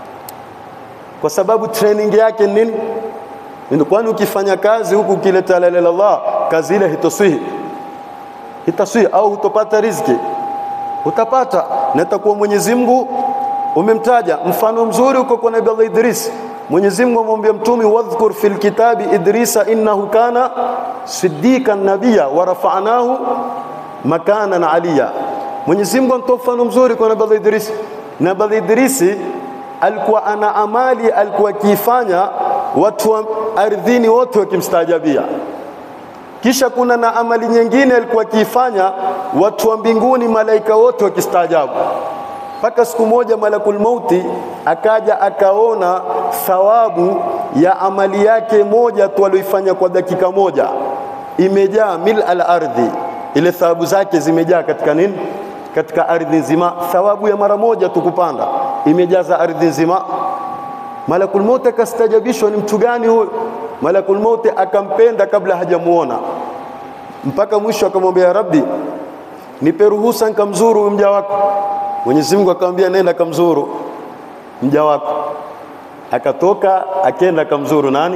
kwa sababu training yake nini? Kwani ukifanya kazi huku ukileta la ilaha illallah, kazi ile hitoswihi hitaswihi, au hutopata riziki? Utapata, na itakuwa Mwenyezi Mungu umemtaja. Mfano mzuri uko kwa Nabii Allah Idris Mwenyezi Mungu amwambia Mtume, wadhkur fil kitabi Idrisa innahu kana siddiqan nabiyya wa rafa'nahu makanan aliya. Mwenyezi Mungu anatoa mfano mzuri kwa Nabii Idris. Nabii Idris alikuwa ana amali alikuwa akiifanya watu wa ardhini wote wakimstaajabia. Kisha kuna na amali nyingine alikuwa akiifanya watu wa mbinguni malaika wote wakistaajabu mpaka siku moja malakul mauti akaja akaona thawabu ya amali yake moja tu aliyoifanya kwa dakika moja imejaa mil al ardhi, ile thawabu zake zimejaa katika nini? Katika ardhi nzima. Thawabu ya mara moja tu kupanda imejaza ardhi nzima. Malakul mauti akastajabishwa, ni mtu gani huyu? Malakul mauti akampenda kabla hajamuona, mpaka mwisho akamwambia, Rabbi, nipe ruhusa nikamzuru mja wako Mwenyezi Mungu akamwambia nenda kamzuru mja wako. Akatoka akenda kamzuru nani?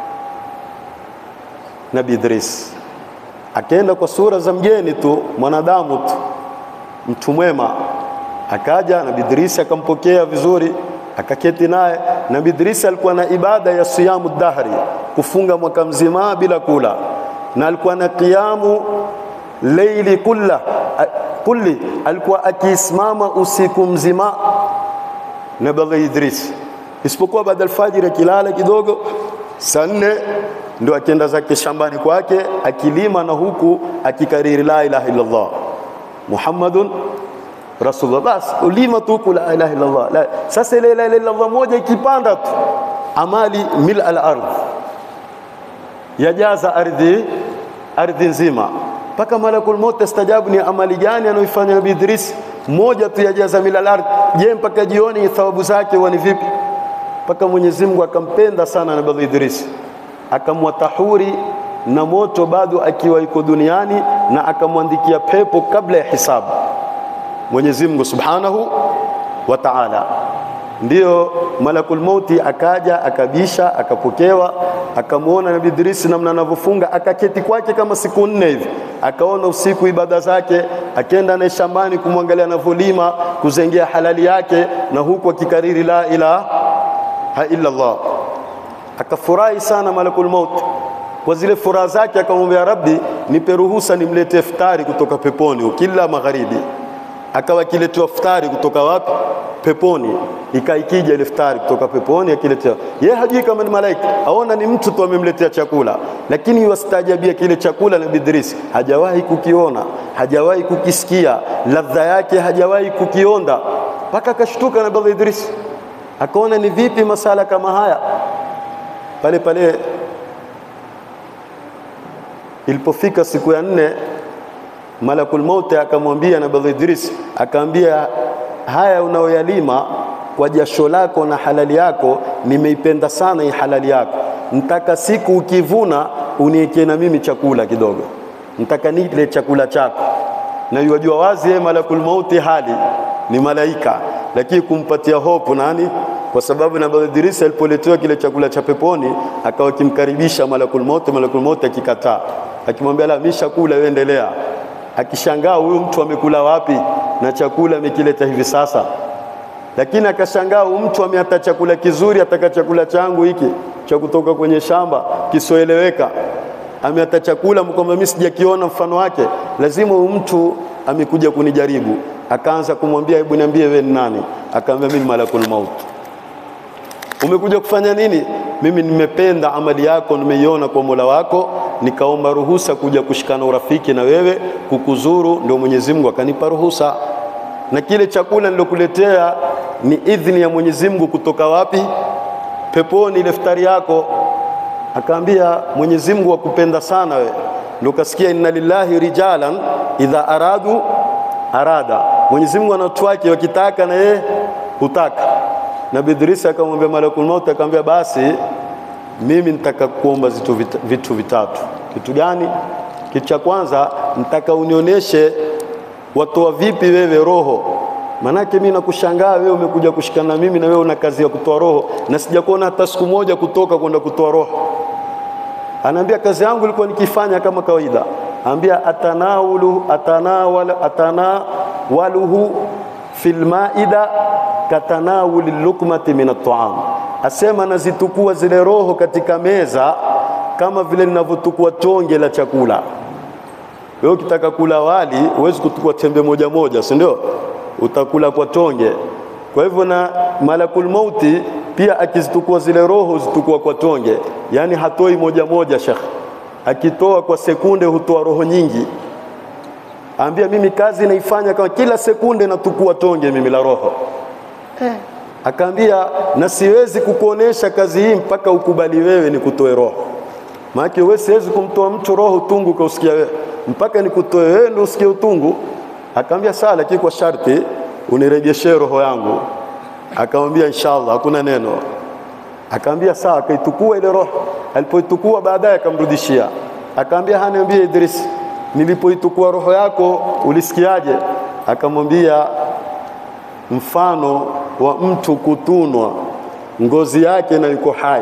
Nabii Idris. Akaenda kwa sura za mgeni tu, mwanadamu tu, mtu mwema. Akaja Nabii Idris akampokea vizuri, akaketi naye. Nabii Idris alikuwa na ibada ya siyamu dahri, kufunga mwaka mzima bila kula, na alikuwa na kiamu leili kulla kulli alikuwa akisimama usiku mzima Nabii Idris, isipokuwa baada alfajiri akilala kidogo, saa nne ndio akienda zake shambani kwake akilima, na huku akikariri la ilaha illallah Muhammadun Rasulullah. Bas ulima tu la ilaha illallah la. Sasa ile la ilaha illallah moja ikipanda tu amali mil al ardh, yajaza ardhi ardhi nzima mpaka malakul maut astajabu, ni amali gani anayoifanya Nabii Idris? Moja tu yajaza milal ardh. Je, mpaka jioni thawabu zake huwa ni vipi? Mpaka Mwenyezi Mungu akampenda sana Nabii Idris, akamwatahuri na moto bado akiwa yuko duniani, na akamwandikia pepo kabla ya hisabu. Mwenyezi Mungu Subhanahu wa Ta'ala. Ndiyo malakul mauti akaja akabisha, akapokewa, akamwona Nabii Idris namna anavyofunga, akaketi kwake kama siku nne hivi, akaona usiku ibada zake, akenda naye shambani kumwangalia anavyolima, kuzengea halali yake, na huku akikariri la ilaha illa Allah. Akafurahi sana malakul maut kwa zile furaha zake, akamwambia Rabbi, nipe ruhusa nimlete iftari kutoka peponi kila magharibi. Akawa akiletewa iftari kutoka wapi? Peponi. Ikaikija ile iftari kutoka peponi, akiletewa yeye, hajui kama ni malaika, aona ni mtu tu amemletea chakula, lakini wastajabia kile chakula. Nabii Idris hajawahi kukiona, hajawahi kukisikia, ladha yake hajawahi kukionda, mpaka akashtuka Nabii Idris, akaona ni vipi masala kama haya. Pale pale ilipofika siku ya nne Malakul Mauti akamwambia Nabii Idris, akaambia haya unaoyalima kwa jasho lako na halali yako, nimeipenda sana hii halali yako. Ntaka siku ukivuna uniwekee na mimi chakula kidogo, ntaka nile chakula chako. Na yajua wazi yeye Malakul Mauti hali ni malaika, lakini kumpatia hopu nani? kwa sababu Nabii Idris alipoletewa kile chakula cha peponi akawa kimkaribisha malakul maut, malakul maut akikataa, akimwambia la mimi shakula, wewe endelea. Akishangaa huyu mtu amekula wapi na chakula amekileta hivi sasa, lakini akashangaa huyu mtu ameata chakula kizuri, ataka chakula changu hiki cha kutoka kwenye shamba kisoeleweka, ameata chakula kwamba mimi sijakiona mfano wake, lazima huyu mtu amekuja kunijaribu. Akaanza kumwambia hebu niambie, wewe ni nani? Akaambia mimi malakul maut. Umekuja kufanya nini? Mimi nimependa amali yako, nimeiona kwa Mola wako, nikaomba ruhusa kuja kushikana urafiki na wewe, kukuzuru. Ndio Mwenyezi Mungu akanipa ruhusa, na kile chakula nilokuletea ni idhini ya Mwenyezi Mungu. Kutoka wapi? Peponi, ile iftari yako. Akaambia Mwenyezi Mungu akupenda sana wewe, ndio kasikia inna lillahi rijalan idha aradu arada. Mwenyezi Mungu ana watu wake wakitaka na yeye hutaka. Nabii Idris akamwambia malakul maut, akamwambia basi mimi nitaka kuomba vitu, vit, vitu vitatu. Kitu gani? Kitu cha kwanza nitaka unionyeshe watoa vipi wewe roho, manake mimi nakushangaa wewe umekuja kushikana na mimi na wewe una kazi ya kutoa roho na sijakuona hata siku moja kutoka kwenda kutoa roho. Anaambia kazi yangu ilikuwa nikifanya kama kawaida. Ambia atanawulu atanawala atanawaluhu fil maida katanawuli lukmati min at'am, asema nazitukua zile roho katika meza kama vile ninavyotukua tonge la chakula. Wewe ukitaka kula wali huwezi kutukua tembe moja moja, si ndio? Utakula kwa tonge. Kwa hivyo na malakul mauti pia akizitukua zile roho zitukua kwa tonge, yaani hatoi moja moja. Shekh akitoa kwa sekunde hutoa roho nyingi. Ambia mimi kazi naifanya kama kila sekunde natukua tonge mimi la roho eh. Akaambia na siwezi kukuonesha kazi hii mpaka ukubali wewe nikutoe roho, maana wewe siwezi kumtoa mtu roho utungu kausikia wewe, mpaka nikutoe wewe ndio usikie utungu. Akaambia sawa, lakini kwa sharti unirejeshe roho yangu. Akamwambia inshallah, hakuna neno. Akaambia sawa, akaitukua ile roho. Alipoitukua baadaye akamrudishia, akaambia haniambie Idris, nilipoitukua roho yako ulisikiaje? Akamwambia mfano wa mtu kutunwa ngozi yake na yuko hai,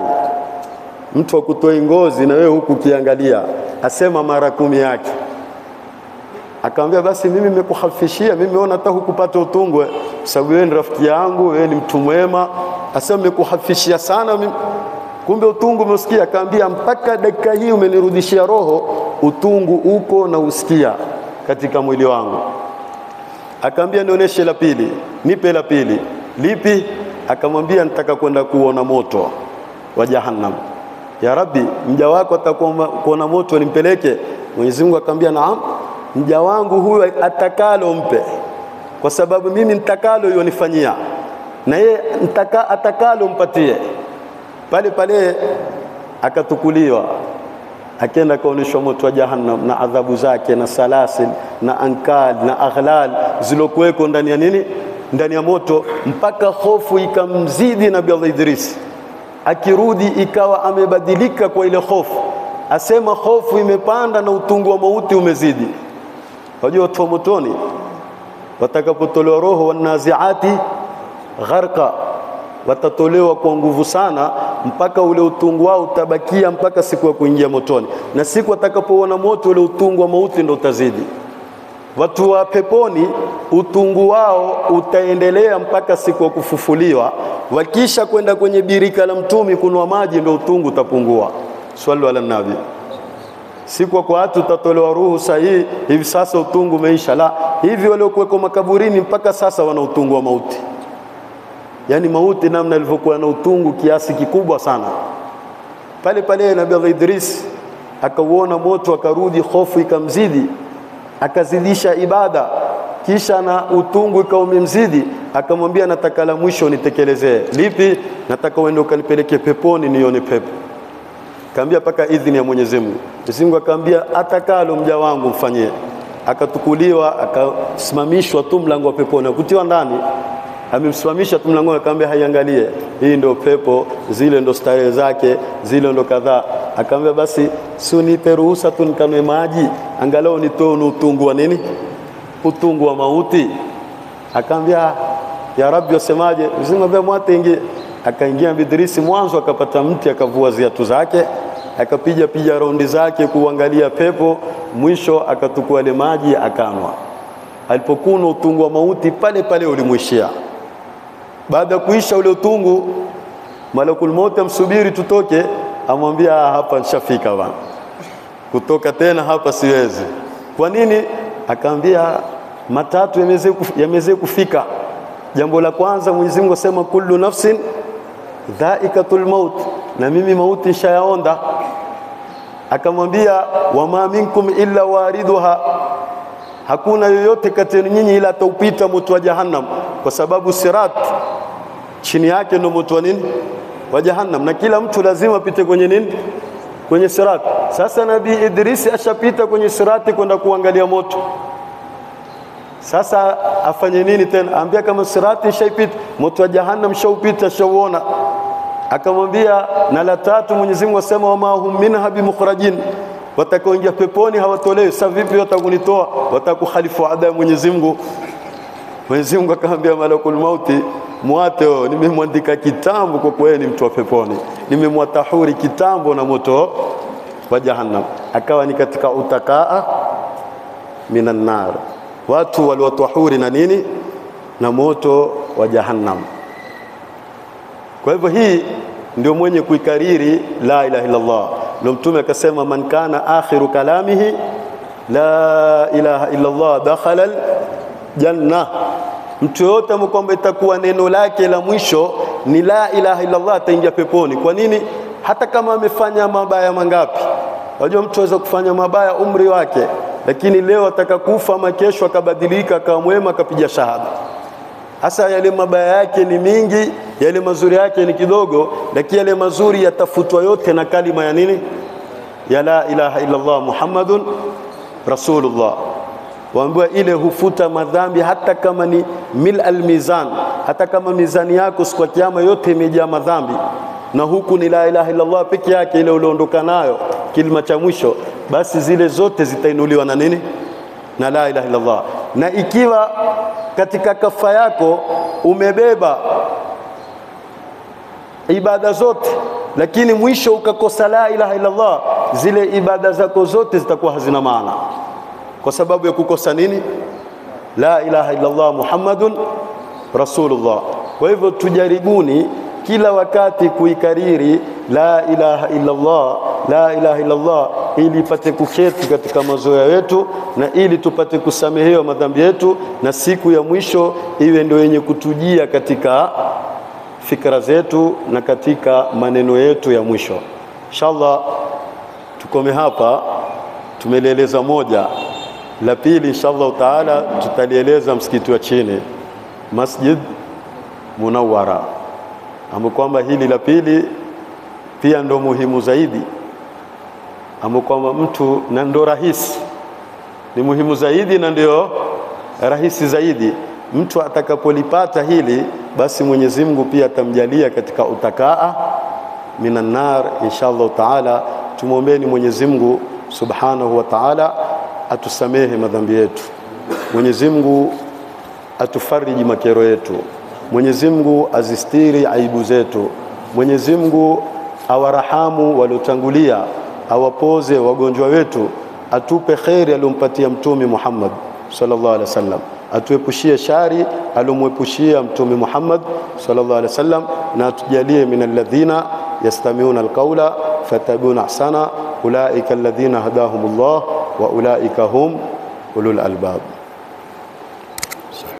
mtu akutoi ngozi na wewe huku ukiangalia, asema mara kumi yake. Akamwambia basi mimi nimekuhafishia, mimi naona hata hukupata utungwe, sababu wewe ni rafiki yangu, wewe ni mtu mwema. Asema nimekuhafishia sana mimi, kumbe utungu umeusikia. Akaambia mpaka dakika hii umenirudishia roho, utungu uko na usikia katika mwili wangu. Akaambia nionyeshe la pili, nipe la pili. Lipi? Akamwambia nitaka kwenda kuona moto wa Jahannam. Ya Rabbi, mja wako atakuwa kuona moto nimpeleke? Mwenyezi Mungu akamwambia naam, mja wangu huyu atakalo mpe, kwa sababu mimi nitakalo yonifanyia na yeye nitaka atakalo mpatie. Pale pale akatukuliwa akenda akaonyeshwa moto wa Jahannam na adhabu zake na salasil na ankal na aghlal zilokuweko ndani ya nini, ndani ya moto, mpaka hofu ikamzidi Nabii Allah Idris. Akirudi ikawa amebadilika kwa ile hofu, asema hofu imepanda na utungu wa mauti umezidi. Wajua watu wa motoni watakapotolewa roho, wanaziati gharqa, watatolewa kwa nguvu sana mpaka ule utungu wao utabakia mpaka siku ya kuingia motoni, na siku atakapoona moto ule utungu wa mauti ndo utazidi. Watu wa peponi utungu wao utaendelea mpaka siku ya kufufuliwa. Wakisha kwenda kwenye birika la mtumi kunwa maji, ndo utungu utapungua. Swallu ala nabi. Siku kwa watu utatolewa ruhu sahihi, hivi sasa utungu umeisha. La, hivi waliokuweko makaburini mpaka sasa wana utungu wa mauti yaani mauti namna ilivyokuwa na utungu kiasi kikubwa sana. Pale pale Nabii Allah Idris akauona moto, akarudi, hofu ikamzidi, akazidisha ibada, kisha na utungu ikawa umemzidi, akamwambia nataka la mwisho nitekelezee. Lipi? Nataka uende ukanipeleke peponi nione pepo. Kaambia paka idhini ya Mwenyezi Mungu. Mwenyezi Mungu akaambia atakalo mja wangu mfanyie. Akatukuliwa, akasimamishwa tu mlango wa peponi, akutiwa ndani amemsimamisha tu mlangoni, akamwambia haiangalie, hii ndio pepo, zile ndo starehe zake, zile ndo kadhaa. Akamwambia basi, si unipe ruhusa tu nikanwe maji, angalau nitoe utungu wa nini, utungu wa mauti. Akamwambia ya Rabbi, wasemaje? Mzima mwate ingie. akaingia Bidrisi mwanzo, akapata mti, akavua ziatu zake, akapiga piga raundi zake kuangalia pepo, mwisho akatukua ile maji akanwa. Alipokuwa utungu wa mauti pale pale ulimwishia. Baada ya kuisha ule utungu, malakul mauti amsubiri tutoke, amwambia hapa nishafika bwana, kutoka tena hapa siwezi. Kwa nini? Akaambia matatu yamezee kufika. Jambo la kwanza, Mwenyezi Mungu asema kullu nafsin dhaikatul maut, na mimi mauti nishayaonda. Akamwambia wama minkum illa wariduha, hakuna yoyote kati yenu nyinyi ila ataupita moto wa Jahannam, kwa sababu sirat chini yake ndio moto wa nini wa Jahannam, na kila mtu lazima apite kwenye nini kwenye sirat. Sasa Nabii Idrisi ashapita kwenye sirati kwenda kuangalia moto sasa afanye nini tena? Ambia kama sirati shaipita, moto wa jahannam shaupita, shauona. Akamwambia na la tatu, Mwenyezi Mungu asema wama hum minha bimukhrajin, watakaoingia peponi hawatolewi. Sasa vipi watakunitoa? Watakukhalifu ada ya Mwenyezi Mungu. Mwenyezi Mungu akamwambia malakul mauti, mwate wao, nimemwandika kitambo kwa kuwa ni mtu wa peponi, nimemwatahuri kitambo na moto wa jahannam, akawa ni katika utakaa minan nar watu waliwatahuri na nini na moto wa jahannam. Kwa hivyo hii ndio mwenye kuikariri la ilaha illa Allah. Ndio Mtume akasema, man kana akhiru kalamihi la ilaha illa Allah dakhala aljanna, mtu yoyote ambaye kwamba itakuwa neno lake la mwisho ni la ilaha illa Allah ataingia peponi. Kwa nini? Hata kama amefanya mabaya mangapi. Unajua mtu aweza kufanya mabaya umri wake lakini leo ataka kufa ama kesho akabadilika akawa mwema akapiga shahada. Hasa yale mabaya yake ni mingi, yale mazuri yake ni kidogo, lakini yale mazuri yatafutwa yote na kalima ya nini? Ya la ilaha illa Allah Muhammadun Rasulullah. Waambiwa ile hufuta madhambi hata kama ni mil almizan, hata kama mizani yako siku ya kiyama yote imejaa madhambi, na huku ni la ilaha illa Allah peke yake, ile uliondoka nayo kilima cha mwisho basi zile zote zitainuliwa na nini? Na la ilaha illallah. Na ikiwa katika kafa yako umebeba ibada zote, lakini mwisho ukakosa la ilaha illallah, zile ibada zako zote zitakuwa hazina maana, kwa sababu ya kukosa nini? La ilaha illallah Muhammadun Rasulullah. Kwa hivyo tujaribuni kila wakati kuikariri la ilaha illallah la ilaha illallah ili ipate kuketi katika mazoea yetu na ili tupate kusamehewa madhambi yetu, na siku ya mwisho iwe ndio yenye kutujia katika fikra zetu na katika maneno yetu ya mwisho. Inshallah tukome hapa, tumelieleza moja. La pili inshallah taala tutalieleza msikiti wa chini Masjid Munawwara, ambapo kwamba hili la pili pia ndo muhimu zaidi ambao kwamba mtu na ndo rahisi, ni muhimu zaidi na ndio rahisi zaidi. Mtu atakapolipata hili, basi Mwenyezi Mungu pia atamjalia katika utakaa minan nar inshallah taala. Tumwombeni Mwenyezi Mungu subhanahu wa taala atusamehe madhambi yetu, Mwenyezi Mungu atufariji makero yetu, Mwenyezi Mungu azistiri aibu zetu, Mwenyezi Mungu awarahamu waliotangulia awapoze wagonjwa wetu, atupe kheri aliyompatia Mtume Muhammad sallallahu alaihi wasallam, atuepushie shari aliyomwepushia Mtume Muhammad sallallahu alaihi wasallam, na atujalie min alladhina yastamiuna alqawla fattabi'una ahsana ulaika alladhina hadahumullah wa ulaika hum ulul albab.